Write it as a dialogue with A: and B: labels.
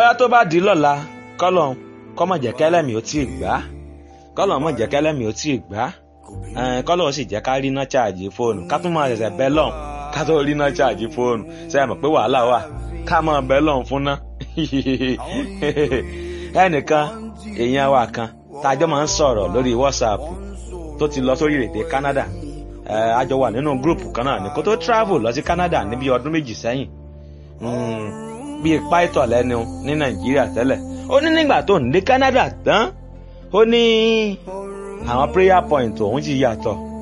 A: bóyá tó bá di lọ́la kọ́lọ̀ kọ́mọ̀ jẹ́ kẹ́lẹ́mì ó tí ì gbá kọ́lọ̀ mọ̀ jẹ́ kẹ́lẹ́mì ó tí ì gbá kọ́lọ̀ sì jẹ́ ká rí iná ṣáàjì fóònù ká tún máa ṣẹ̀ṣẹ̀ bẹ́ lọ́n ká tó rí iná ṣáàjì fóònù ṣe é mọ̀ pé wàhálà wà ká máa bẹ́ lọ́n fún ná ẹnìkan èèyàn wa kan tájọ́ máa ń sọ̀rọ̀ lórí WhatsApp tó ti lọ sórí èdè Canada a jọ wà nínú gúrùpù kan náà ní kó tó travel lọ sí Canada níbi ọdún méjì sẹ́yìn bíi pító lẹ́nu ní Nàìjíríà tẹ́lẹ̀ ó ní nígbà tó ń dé Canada tán ó ní àwọn prayer point òun ti yàtọ̀